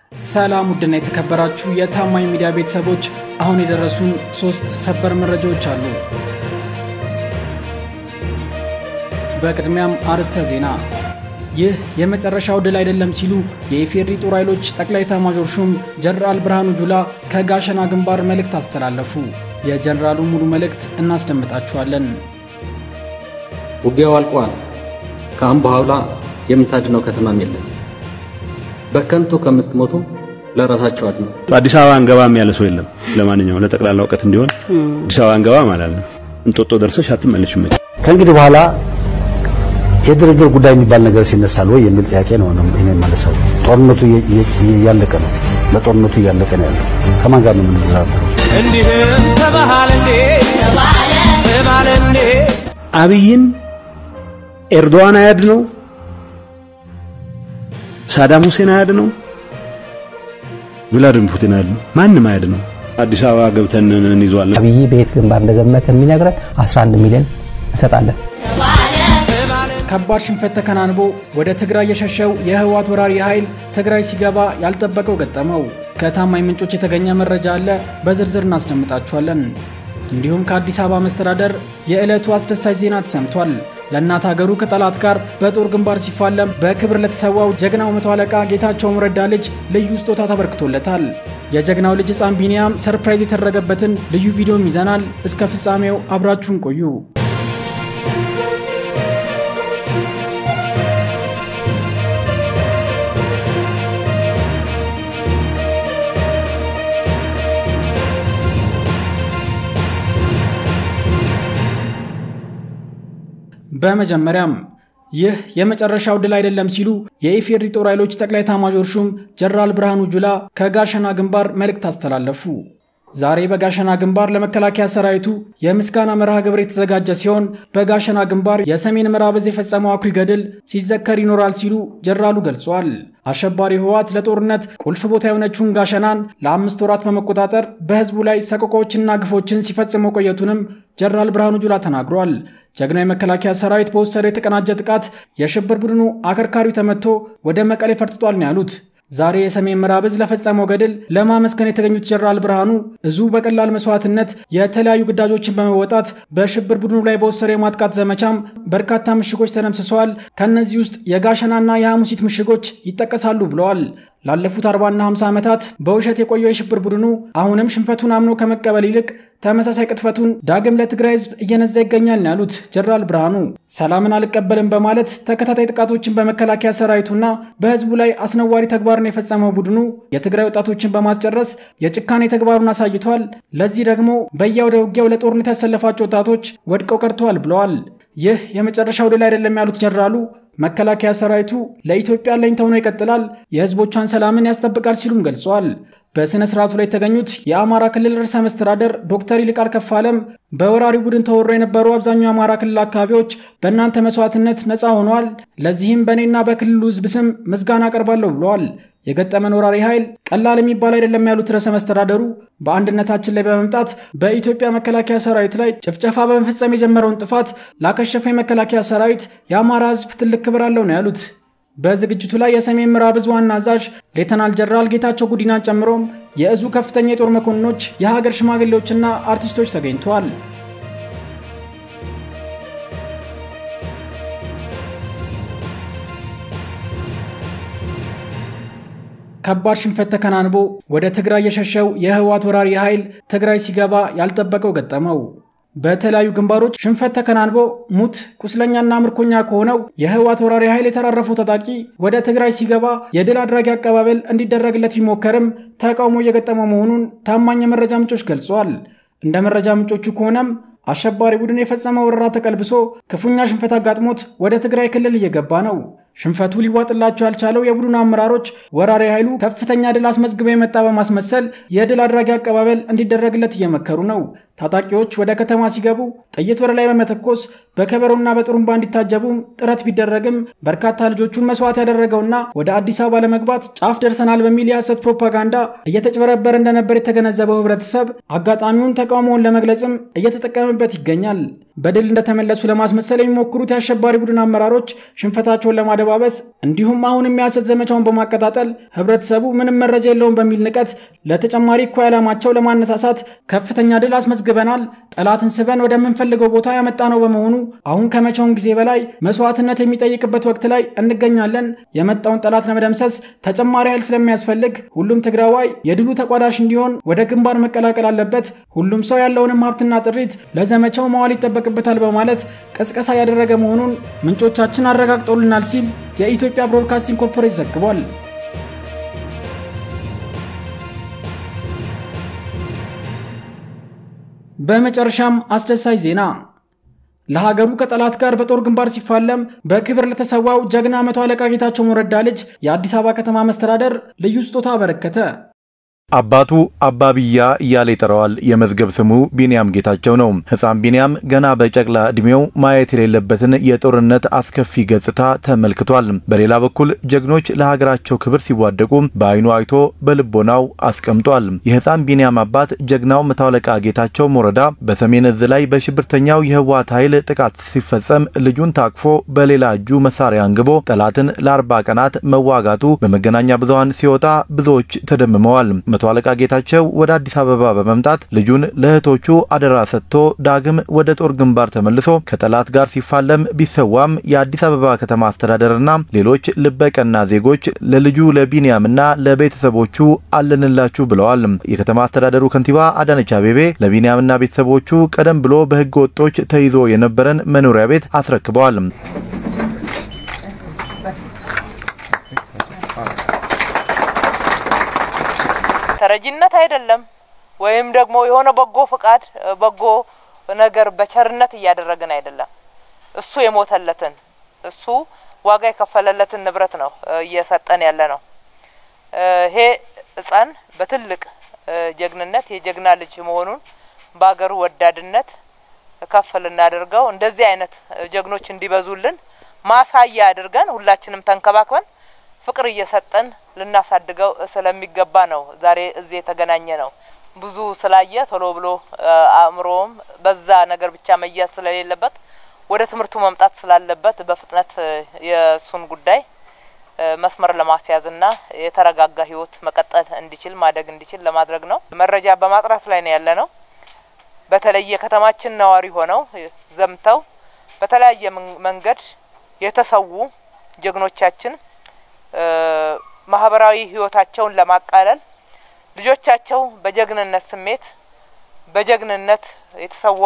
ሰላም ውድና የተከበራችሁ የታማኝ ሚዲያ ቤተሰቦች፣ አሁን የደረሱን ሶስት ሰበር መረጃዎች አሉ። በቅድሚያም አርዕስተ ዜና። ይህ የመጨረሻው ድል አይደለም ሲሉ የኢፌዴሪ ጦር ኃይሎች ጠቅላይ ኤታማዦር ሹም ጀነራል ብርሃኑ ጁላ ከጋሸና ግንባር መልእክት አስተላለፉ። የጀነራሉን ሙሉ መልእክት እናስደምጣችኋለን። ውጊያው አልቋል። ከአሁን በኋላ የምታድነው ከተማም የለም። በከንቱ ከምትሞቱ ለራሳቸው አድኑ። አዲስ አበባ አንገባም ያለ ሰው የለም። ለማንኛውም ለጠቅላላ እውቀት እንዲሆን አዲስ አበባ አንገባም ማለት ነው። እንጦጦ ደርሰሽ አትመለሽም። ከእንግዲህ በኋላ የድርድር ጉዳይ የሚባል ነገር ሲነሳል ወይ የሚል ጥያቄ ነው እኔ የማነሳው። ጦርነቱ እያለቀ ነው። ለጦርነቱ እያለቀ ነው ያለው። ከማን ጋር ነው የምንደራደረው? እንዲህም ተባህል እንዴ ተባለ እንዴ አብይን ኤርዶዋን አያድ ነው፣ ሳዳም ሁሴን አያድ ነው፣ ቭላድሚር ፑቲን አያድ ነው፣ ማንም አያድ ነው። አዲስ አበባ ገብተን እንይዟለን። አብይ በየት ግንባር እንደዘመተ የሚነግረን 11 ሚሊዮን እንሰጣለን። ከባድ ሽንፈት ተከናንቦ ወደ ትግራይ የሸሸው የህወሓት ወራሪ ኃይል ትግራይ ሲገባ ያልጠበቀው ገጠመው። ከታማኝ ምንጮች የተገኘ መረጃ አለ፣ በዝርዝር እናስደምጣችኋለን። እንዲሁም ከአዲስ አበባ መስተዳደር የዕለቱ አስደሳች ዜና ተሰምቷል። ለእናት ሀገሩ ከጠላት ጋር በጦር ግንባር ሲፋለም በክብር ለተሰዋው ጀግናው መቶ አለቃ ጌታቸው ረዳ ልጅ ልዩ ስጦታ ተበርክቶለታል። የጀግናው ልጅ ሕፃን ቢኒያም ሰርፕራይዝ የተደረገበትን ልዩ ቪዲዮም ይዘናል። እስከ ፍጻሜው አብራችሁን ቆዩ። በመጀመሪያም ይህ የመጨረሻው ድል አይደለም ሲሉ የኢፌዴሪ ጦር ኃይሎች ጠቅላይ ኤታማዦር ሹም ጀነራል ብርሃኑ ጁላ ከጋሸና ግንባር መልእክት አስተላለፉ። ዛሬ በጋሸና ግንባር ለመከላከያ ሰራዊቱ የምስጋና መርሃ ግብር የተዘጋጀ ሲሆን በጋሸና ግንባር የሰሜን ምዕራብ ዕዝ የፈጸመው አኩሪ ገድል ሲዘከር ይኖራል ሲሉ ጀነራሉ ገልጿል። አሸባሪ ህወሓት ለጦርነት ቁልፍ ቦታ የሆነችውን ጋሸናን ለአምስት ወራት በመቆጣጠር በህዝቡ ላይ ሰቆቃዎችና ግፎችን ሲፈጽም መቆየቱንም ጀነራል ብርሃኑ ጁላ ተናግሯል። ጀግናው የመከላከያ ሰራዊት በወሰደው የተቀናጀ ጥቃት የሽብር ቡድኑ አከርካሪው ተመቶ ወደ መቀሌ ፈርጥጧል ነው ያሉት። ዛሬ የሰሜን ምዕራብ ዕዝ ለፈጸመው ገድል ለማመስገን የተገኙት ጀነራል ብርሃኑ እዙ በቀላል መስዋዕትነት የተለያዩ ግዳጆችን በመወጣት በሽብር ቡድኑ ላይ በወሰደው የማጥቃት ዘመቻም በርካታ ምሽጎች ተደምስሰዋል። ከእነዚህ ውስጥ የጋሸናና የሐሙሲት ምሽጎች ይጠቀሳሉ ብለዋል። ላለፉት 40ና 50 ዓመታት በውሸት የቆየው የሽብር ቡድኑ አሁንም ሽንፈቱን አምኖ ከመቀበል ይልቅ ተመሳሳይ ቅጥፈቱን ዳግም ለትግራይ ህዝብ እየነዛ ይገኛል ነው ያሉት ጀነራል ብርሃኑ። ሰላምን አልቀበልም በማለት ተከታታይ ጥቃቶችን በመከላከያ ሰራዊቱና በህዝቡ ላይ አስነዋሪ ተግባርን የፈጸመው ቡድኑ የትግራይ ወጣቶችን በማስጨረስ የጭካኔ ተግባሩን አሳይቷል። ለዚህ ደግሞ በየአውደ ውጊያው ለጦርነት ያሰለፋቸው ወጣቶች ወድቀው ቀርተዋል ብለዋል። ይህ የመጨረሻው ድል አይደለም ያሉት ጀነራሉ መከላከያ ሰራዊቱ ለኢትዮጵያ አለኝታ ሆኖ ይቀጥላል፣ የህዝቦቿን ሰላምን ያስጠብቃል ሲሉም ገልጸዋል። በሥነ ሥርዓቱ ላይ የተገኙት የአማራ ክልል ርዕሰ መስተዳደር ዶክተር ይልቃል ከፋለም በወራሪ ቡድን ተወሮ የነበሩ አብዛኛው የአማራ ክልል አካባቢዎች በእናንተ መስዋዕትነት ነፃ ሆነዋል። ለዚህም በእኔና በክልሉ ህዝብ ስም ምስጋና አቀርባለሁ ብለዋል። የገጠመን ወራሪ ኃይል ቀላል የሚባል አይደለም ያሉት ርዕሰ መስተዳደሩ በአንድነታችን ላይ በመምጣት በኢትዮጵያ መከላከያ ሰራዊት ላይ ጭፍጨፋ በመፈጸም የጀመረውን ጥፋት ላከሸፈ የመከላከያ ሰራዊት የአማራ ህዝብ ትልቅ ክብር አለው ነው ያሉት። በዝግጅቱ ላይ የሰሜን ምዕራብ ዕዝ ዋና አዛዥ ሌተናል ጀነራል ጌታቸው ጉዲናን ጨምሮም የእዙ ከፍተኛ የጦር መኮንኖች፣ የሀገር ሽማግሌዎችና አርቲስቶች ተገኝተዋል። ከባድ ሽንፈት ተከናንቦ ወደ ትግራይ የሸሸው የህወሓት ወራሪ ኃይል ትግራይ ሲገባ ያልጠበቀው ገጠመው። በተለያዩ ግንባሮች ሽንፈት ተከናንቦ ሙት ቁስለኛና ምርኮኛ ከሆነው የህወሓት ወራሪ ኃይል የተራረፈው ታጣቂ ወደ ትግራይ ሲገባ የድል አድራጊ አቀባበል እንዲደረግለት ቢሞከርም ተቃውሞ እየገጠመው መሆኑን ታማኝ የመረጃ ምንጮች ገልጸዋል። እንደ መረጃ ምንጮቹ ከሆነም አሸባሪ ቡድን የፈጸመው ወረራ ተቀልብሶ ክፉኛ ሽንፈት አጋጥሞት ወደ ትግራይ ክልል እየገባ ነው። ሽንፈቱ ሊዋጥላቸው ያልቻለው የቡድኑ አመራሮች ወራሪ ኃይሉ ከፍተኛ ድል አስመዝግበው የመጣ በማስመሰል የድል አድራጊ አቀባበል እንዲደረግለት እየመከሩ ነው። ታጣቂዎች ወደ ከተማ ሲገቡ ጥይት ወደ ላይ በመተኮስ በከበሮና በጥሩምባ እንዲታጀቡ ጥረት ቢደረግም በርካታ ልጆቹን መስዋዕት ያደረገውና ወደ አዲስ አበባ ለመግባት ጫፍ ደርሰናል በሚል የሐሰት ፕሮፓጋንዳ እየተጭበረበረ እንደነበር የተገነዘበው ህብረተሰብ አጋጣሚውን ተቃውሞውን ለመግለጽም እየተጠቀመበት ይገኛል። በድል እንደተመለሱ ለማስመሰል የሚሞክሩት የአሸባሪ ቡድን አመራሮች ሽንፈታቸውን ለማደባበስ እንዲሁም አሁንም የሐሰት ዘመቻውን በማቀጣጠል ህብረተሰቡ ምንም መረጃ የለውም በሚል ንቀት ለተጨማሪ እኩይ ዓላማቸው ለማነሳሳት ከፍተኛ ድል አስመዝግበናል፣ ጠላትን ስበን ወደምንፈልገው ቦታ ያመጣ ነው በመሆኑ አሁን ከመቼውም ጊዜ በላይ መስዋዕትነት የሚጠይቅበት ወቅት ላይ እንገኛለን። የመጣውን ጠላት ለመደምሰስ ተጨማሪ ኃይል ስለሚያስፈልግ ሁሉም ትግራዋይ የድሉ ተቋዳሽ እንዲሆን ወደ ግንባር መቀላቀል አለበት። ሁሉም ሰው ያለውንም ሀብትና ጥሪት ለዘመቻው መዋል ይጠበቅበታል በማለት ቀስቀሳ ያደረገ መሆኑን ምንጮቻችን አረጋግጠውልናል ሲል የኢትዮጵያ ብሮድካስቲንግ ኮርፖሬት ዘግቧል። በመጨረሻም አስደሳች ዜና ለሀገሩ ከጠላት ጋር በጦር ግንባር ሲፋለም በክብር ለተሰዋው ጀግና መቶ አለቃ ጌታቸው ሞረዳ ልጅ የአዲስ አበባ ከተማ መስተዳደር ልዩ ስጦታ አበረከተ። አባቱ አባብያ እያለ ይጠራዋል። የመዝገብ ስሙ ቢንያም ጌታቸው ነው። ሕፃን ቢንያም ገና በጨቅላ ዕድሜው ማየት የሌለበትን የጦርነት አስከፊ ገጽታ ተመልክቷል። በሌላ በኩል ጀግኖች ለሀገራቸው ክብር ሲዋደቁ በዓይኑ አይቶ በልቦናው አስቀምጧል። የሕፃን ቢንያም አባት ጀግናው መቶ አለቃ ጌታቸው ሞረዳ በሰሜን እዝ ላይ በሽብርተኛው የህወሓት ኃይል ጥቃት ሲፈጸም ልጁን ታቅፎ በሌላ እጁ መሳሪያ አንግቦ ጠላትን ለአርባ ቀናት መዋጋቱ በመገናኛ ብዙኃን ሲወጣ ብዙዎች ተደምመዋል። መቶ አለቃ ጌታቸው ወደ አዲስ አበባ በመምጣት ልጁን ለእህቶቹ አደራ ሰጥቶ ዳግም ወደ ጦር ግንባር ተመልሶ ከጠላት ጋር ሲፋለም ቢሰዋም የአዲስ አበባ ከተማ አስተዳደርና ሌሎች ልበቀና ዜጎች ለልጁ ለቢንያምና ለቤተሰቦቹ አለንላችሁ ብለዋል። የከተማ አስተዳደሩ ከንቲባ አዳነች አቤቤ ለቢንያምና ቤተሰቦቹ ቀደም ብሎ በህገ ወጦች ተይዞ የነበረን መኖሪያ ቤት አስረክበዋል። ተረጂነት አይደለም ወይም ደግሞ የሆነ በጎ ፍቃድ በጎ ነገር በቸርነት እያደረግን አይደለም። እሱ የሞተለትን እሱ ዋጋ የከፈለለትን ንብረት ነው እየሰጠን ያለ ነው። ይሄ ሕፃን በትልቅ ጀግንነት የጀግና ልጅ መሆኑን በሀገሩ ወዳድነት ከፍ ልናደርገው እንደዚህ አይነት ጀግኖች እንዲበዙልን ማሳያ አድርገን ሁላችንም ተንከባክበን ፍቅር እየሰጠን ልናሳድገው ስለሚገባ ነው ዛሬ እዚህ የተገናኘ ነው። ብዙ ስላየ ቶሎ ብሎ አእምሮም በዛ ነገር ብቻ መያዝ ስለሌለበት ወደ ትምህርቱ መምጣት ስላለበት በፍጥነት የእሱን ጉዳይ መስመር ለማስያዝና የተረጋጋ ህይወት መቀጠል እንዲችል ማደግ እንዲችል ለማድረግ ነው። መረጃ በማጥራት ላይ ነው ያለ ነው። በተለይ የከተማችን ነዋሪ ሆነው ዘምተው በተለያየ መንገድ የተሰዉ ጀግኖቻችን ማህበራዊ ህይወታቸውን ለማቃለል ልጆቻቸው በጀግንነት ስሜት በጀግንነት የተሰዋ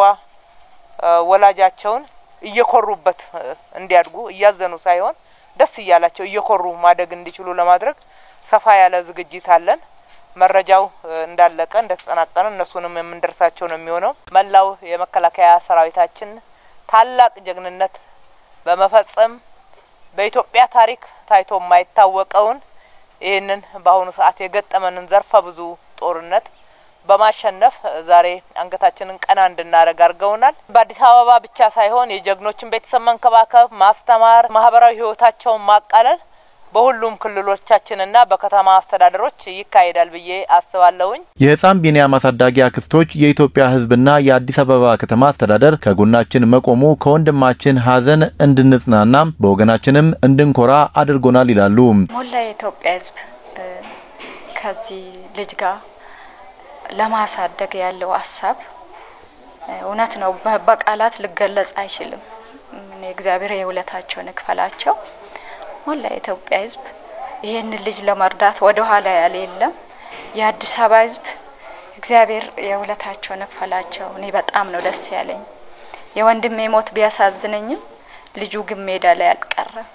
ወላጃቸውን እየኮሩበት እንዲያድጉ እያዘኑ ሳይሆን ደስ እያላቸው እየኮሩ ማደግ እንዲችሉ ለማድረግ ሰፋ ያለ ዝግጅት አለን። መረጃው እንዳለቀ እንደተጠናቀነ እነሱንም የምንደርሳቸው ነው የሚሆነው። መላው የመከላከያ ሰራዊታችን ታላቅ ጀግንነት በመፈጸም በኢትዮጵያ ታሪክ ታይቶ የማይታወቀውን ይህንን በአሁኑ ሰዓት የገጠመንን ዘርፈ ብዙ ጦርነት በማሸነፍ ዛሬ አንገታችንን ቀና እንድናደርግ አድርገውናል። በአዲስ አበባ ብቻ ሳይሆን የጀግኖችን ቤተሰብ መንከባከብ፣ ማስተማር፣ ማህበራዊ ህይወታቸውን ማቃለል በሁሉም ክልሎቻችንና በከተማ አስተዳደሮች ይካሄዳል ብዬ አስባለሁኝ። የህፃን ቢንያም አሳዳጊ አክስቶች የኢትዮጵያ ህዝብና የአዲስ አበባ ከተማ አስተዳደር ከጎናችን መቆሙ ከወንድማችን ሀዘን እንድንጽናና በወገናችንም እንድንኮራ አድርጎናል ይላሉ። ሞላ የኢትዮጵያ ህዝብ ከዚህ ልጅ ጋር ለማሳደግ ያለው ሀሳብ እውነት ነው፣ በቃላት ሊገለጽ አይችልም። እግዚአብሔር የውለታቸውን ይክፈላቸው። ሞላ የኢትዮጵያ ህዝብ ይህንን ልጅ ለመርዳት ወደ ኋላ ያለ የለም። የአዲስ አበባ ህዝብ እግዚአብሔር የውለታቸውን ይክፈላቸው። እኔ በጣም ነው ደስ ያለኝ። የወንድሜ ሞት ቢያሳዝነኝም ልጁ ግን ሜዳ ላይ አልቀረም።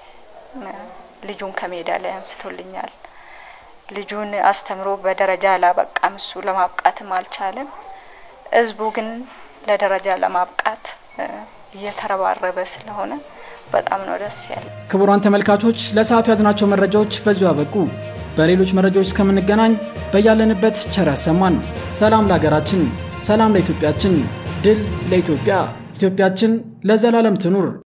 ልጁን ከሜዳ ላይ አንስቶልኛል። ልጁን አስተምሮ በደረጃ አላበቃም። እሱ ለማብቃትም አልቻለም። ህዝቡ ግን ለደረጃ ለማብቃት እየተረባረበ ስለሆነ በጣም ነው ደስ ያለ። ክቡራን ተመልካቾች ለሰዓቱ ያዝናቸው መረጃዎች በዚሁ አበቁ። በሌሎች መረጃዎች እስከምንገናኝ በያለንበት ቸር ያሰማን። ሰላም ለሀገራችን። ሰላም ለኢትዮጵያችን፣ ድል ለኢትዮጵያ፣ ኢትዮጵያችን ለዘላለም ትኑር።